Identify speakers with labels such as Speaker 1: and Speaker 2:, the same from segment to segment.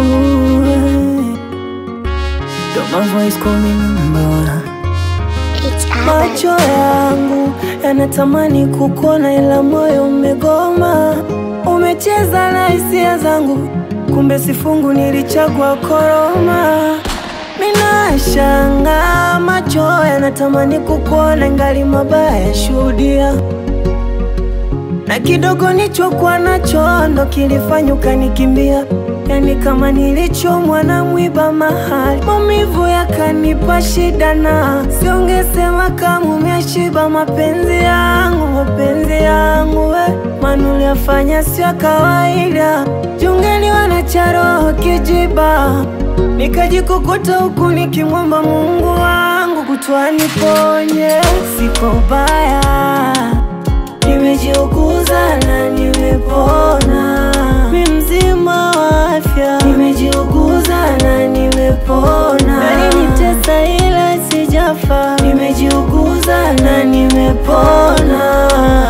Speaker 1: Ooh, got my voice calling number
Speaker 2: It's
Speaker 1: Macho yangu yanatamani kukuona, ila moyo umegoma. Umecheza na hisia zangu, kumbe sifungu nilichagua koroma. Minashanga macho yanatamani kukuona, ngali mabaya yashuhudia na kidogo nichokuwa nacho ndo kilifanya ukanikimbia, yani kama nilichomwa na mwiba mahali, maumivu yakanipa shida, na siungesema kama umeshiba mapenzi yangu, mapenzi yangu we, maana uliyafanya sio kawaida, jungeliwa na charoho kijiba, nikajikukuta huku nikimwomba Mungu wangu kutwa niponye, siko ubaya Nimejiuguza na nimepona, mi mzima wa afya. Nimejiuguza na nimepona, alinitesa ila sijafa. Nimejiuguza na nimepona,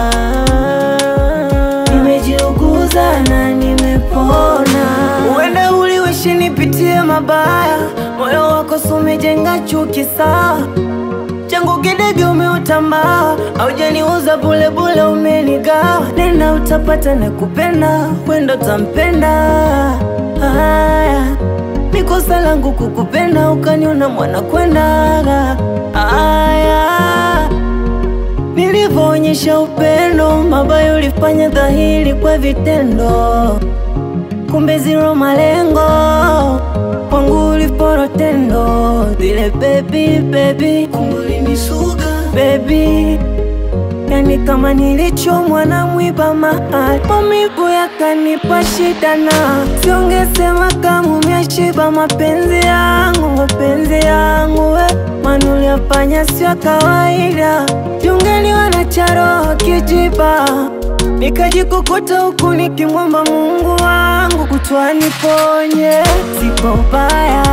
Speaker 1: nimejiuguza na nimepona. Uenda uliwishi nipitie mabaya, moyo wako si umejenga chuki sawa changu kidege umeutambaa, aujaniuza bule bule, umenigawa. Nena utapata na kupenda, wenda utampenda. Haya, ni kosa langu kukupenda, ukaniona mwana kwenda. Haya, nilivyoonyesha upendo, mabaya ulifanya dhahiri kwa vitendo, kumbe zero malengo kwangu uliporo tendo vile baby baby kumbulinisuga baby yani kama nilichomwa na mwiba mahali maumivu yakanipa shida na siungesema kama umeshiba mapenzi yangu mapenzi yangu we maana uliyafanya sio kawaida jungeliwa na charoho kijiba nikajikukuta huku nikimwomba Mungu wangu kutwa niponye, siko ubaya,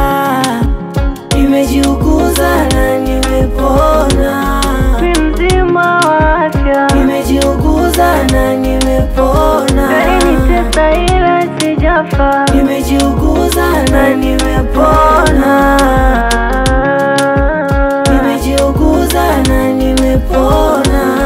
Speaker 1: nimejiuguza na nimepona, mi mzima wa afya, nimejiuguza na nimepona, alinitesa ila sijafa, nimejiuguza na nimepona, nimejiuguza na nimepona.